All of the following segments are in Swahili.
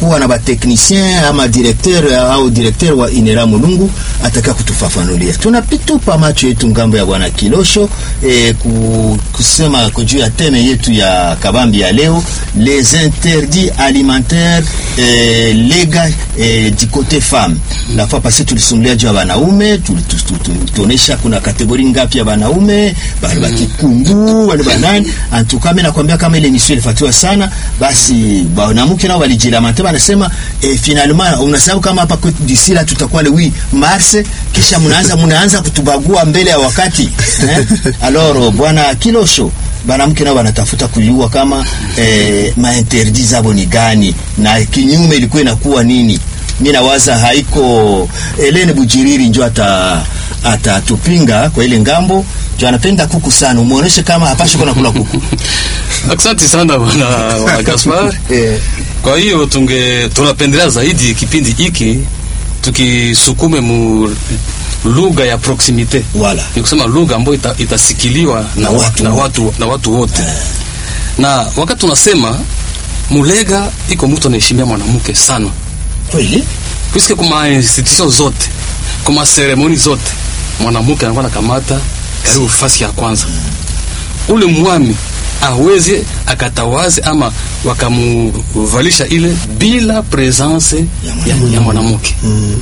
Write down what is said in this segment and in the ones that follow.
tutakuwa na bateknicien ama directeur au directeur wa Inera Mulungu ataka kutufafanulia. Tunapitupa macho yetu ngambo ya bwana Kilosho eh, ku, kusema juu ya teme yetu ya kabambi ya leo les interdits alimentaires eh, lega eh, du côté femme. La fois passée tulisumulia juu ya wanaume, tulionyesha kuna kategori ngapi ya wanaume, bali bakikungu, wale banani. Antuka mimi nakwambia kama ile mission ilifuatiwa sana, basi wanawake nao walijilamante, wanasema eh, finalement unasahau kama hapa kwetu d'ici là tutakuwa le 8 mars, kisha mnaanza mnaanza kutubagua mbele ya wakati eh? Alors bwana Kilosho banamke nao wanatafuta kujua kama eh, mainterdit zabo ni gani na kinyume ilikuwa inakuwa nini. Mi nawaza haiko Helene Bujiriri njo ata atatupinga kwa ile ngambo jo, anapenda kuku sana, umuoneshe kama hapashi kuna kula kuku. Asante sana bwana bwana Gaspar. Eh. Kwa hiyo tunge tunapendelea zaidi kipindi hiki tukisukume mu lugha ya proximite Wala. ni kusema lugha ambayo ita, itasikiliwa na, Na wa- watu na wote. watu na watu wote na wakati tunasema mulega iko mtu anaheshimia mwanamke sana Kweli? puisque kuma institution zote kuma seremoni zote mwanamke anakuwa nakamata karibu fasi ya kwanza ule mwami aweze akatawaze ama wakamuvalisha ile bila presence ya, ya mwanamke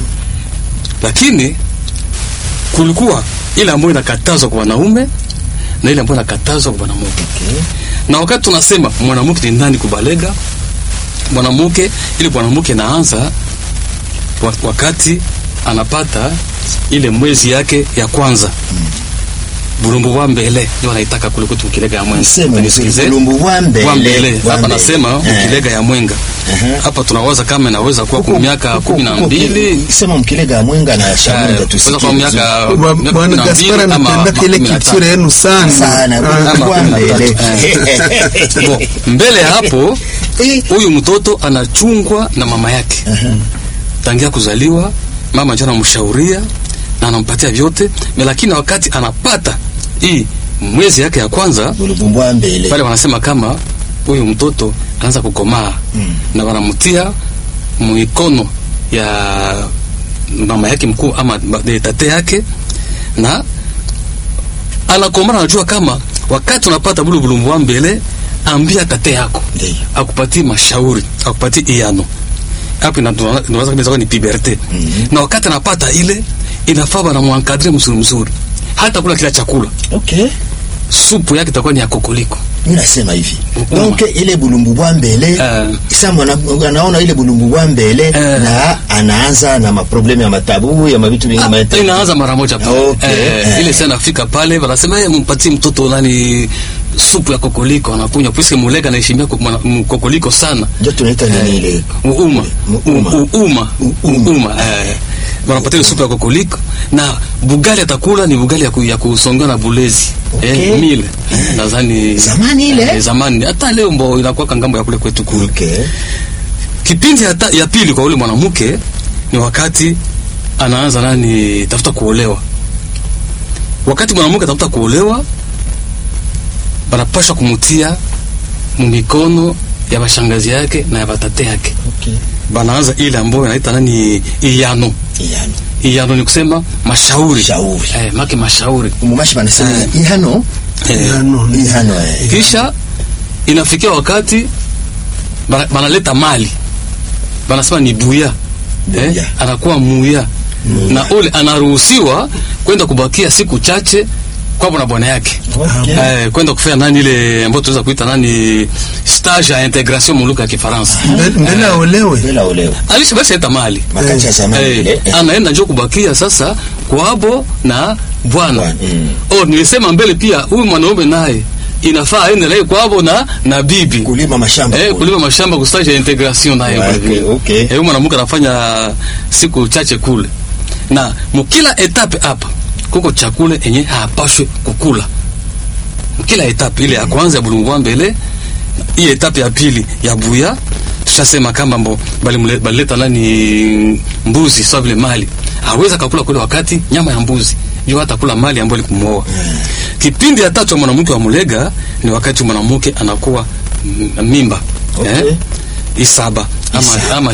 lakini kulikuwa ile ambayo inakatazwa kwa wanaume na ile ambayo inakatazwa kwa mwanamke Okay. na wakati tunasema mwanamke ni nani kubalega mwanamke ili mwanamke naanza wa- wakati anapata ile mwezi yake ya kwanza bulumbu wa mbele ndio anaitaka kule kwetu mkilega ya mwenga Sema Unisikilize? mzuri, bulumbu wa mbele, wa mbele wa hapa mbele. nasema Eh. mkilega ya mwenga Ehe. hapa tunawaza kama inaweza kuwa kwa Kuku- miaka kuku- kumi na kuku- mbili sema mkilega ya mwenga na shamunga eh, tusikie kuweza kwa vizuri. miaka Bwa- miaka Bwana kumi na mbili Gaspar ama anapenda ile kumi na culture tano. yenu sana. sana Ah, bulumbu wa mbele. Bon, mbele ya hapo Eh. huyu mtoto anachungwa na mama yake tangia kuzaliwa mama ndio anamshauria na anampatia vyote me lakini wakati anapata hii mwezi yake ya kwanza Bulumbu wa mbele. pale wanasema kama huyu mtoto anaanza kukomaa Mm. na wanamtia mikono ya mama yake mkuu ama ba- de- tate yake na anakomaa anajua kama wakati unapata bulu bulumbu wa mbele ambia tate yako Ndiyo. akupatie mashauri akupatie iano hapo ina- tuna- tunaweza kabisa kuwa ni puberte Mhm. na wakati anapata ile inafaa bana mwankadre mzuri mzuri hata kula kila chakula Okay. supu yake itakuwa ni ya kokoliko Mimi nasema hivi. Mm. Donc ile bulumbu bwa mbele Eh. sasa mwana anaona ile bulumbu bwa mbele Eh. na anaanza na maproblemu ya matabu ya mavitu vingi Ah, maete. inaanza mara moja pale. Okay. Eh, Eh. ile sana nafika pale wanasema yeye mpatie mtoto nani supu ya kokoliko anakunywa puisque mulega anaheshimia ko- mwana- m- kokoliko sana Ndio tunaita nini ile? uuma Muuma. uuma Uuma. uuma eh wanapatia ile supu ya kokoliko na bugali atakula ni bugali ya, ku, ya kusongewa na bulezi Okay. eh, mile nadhani Zamani ile? eh, zamani hata leo mbo inakuwa kangambo ya kule kwetu kule Okay. kipindi ya, ta, ya pili kwa ule mwanamke ni wakati anaanza nani tafuta kuolewa wakati mwanamke tafuta kuolewa banapashwa kumutia mumikono ya bashangazi yake na ya batate yake Okay. banaanza ile ambayo inaita nani iyano Yani. iyano ni kusema mashauri Shauri. eh, make mashauri Umumashi banasema Eh. ihano. eh, Ano, ni- Ihano eh. kisha inafikia wakati bana- banaleta mali banasema ni buya eh, Buya. anakuwa muya na ule anaruhusiwa kwenda kubakia siku chache kwabo na bwana yake Okay. eh, kwenda kufanya nani ile ambayo tunaweza kuita nani stage ya integration mu lugha ya Kifaransa Mbele- mbele aolewe Bila olewa. alisha basi leta mali Makati ya zamani Eh, ile. eh. anaenda njo kubakia sasa kwabo na bwana Bwana, mm. oh, nilisema mbele pia huyu mwanaume naye inafaa aende naye kwabo na na bibi Kulima mashamba. eh, kule. kulima mashamba kustage ya integration naye Okay, vile vile. okay. eh, huyu mwanamke anafanya siku chache kule na mukila etape hapa kuko chakula enye hapashwe kukula kila etape ile ya kwanza ya bulungwa mbele hii etape ya pili ya buya tushasema kama mbo balimule- balileta nani mbuzi sawa vile mali aweza kakula kule wakati nyama ya mbuzi juu hata kula mali ambayo likumuoa kipindi ya tatu ya mwanamke wa mulega ni wakati mwanamke anakuwa mm, mimba Okay. eh? isaba ama, Isaba. ama